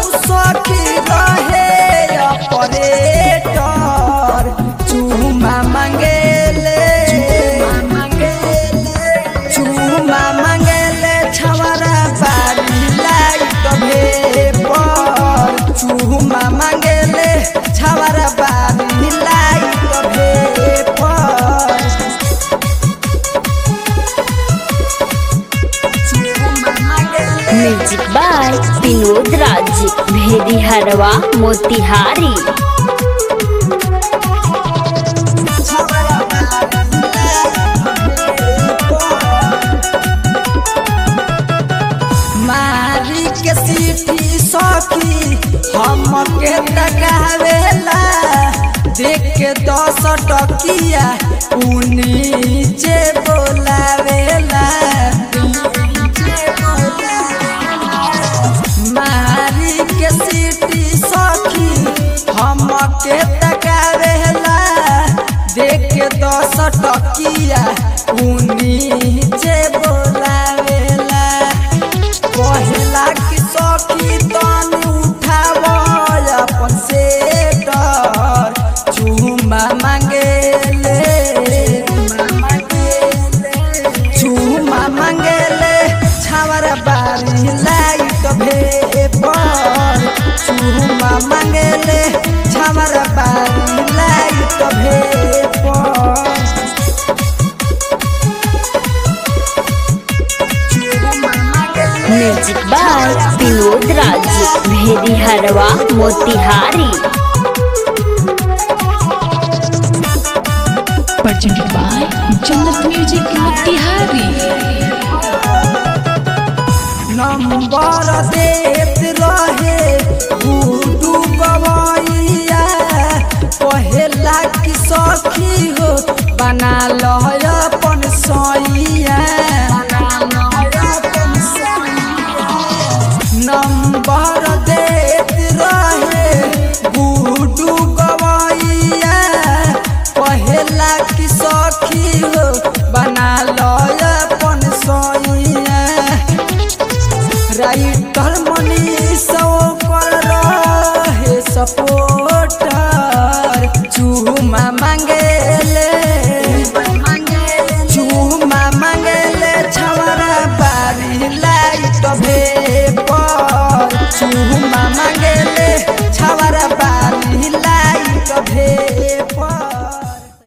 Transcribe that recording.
सखी रहे ऑपरेटर चूमा मांगेले चूमा मांगेले छवरा बारी लाइट भेपर चूमा मांगेले छवरा बारी लाइट भेपर चूमा मांगेले म्यूजिक बाय विनोद राज भेदी हरवा मोतिहारी मारी के सीटी सखी हम के तकावेला देख के दस टकिया उ नीचे बोलावेला मारी के सीटी सखी हम के तकावेला देख के दस टकिया उ नीचे बोलावेला कहला कि सखी तन उठाव अपन सेटर चुमा मांगेले चुमा मांगेले छावर बारी लाइट भेपर चुमा मांगेले छावर बारी लाइट भेपर चुमा मांगेले म्यूजिक बाय विनोद राज भेदी हरवा Motihari presented by Jannat Music Motihari. Number देत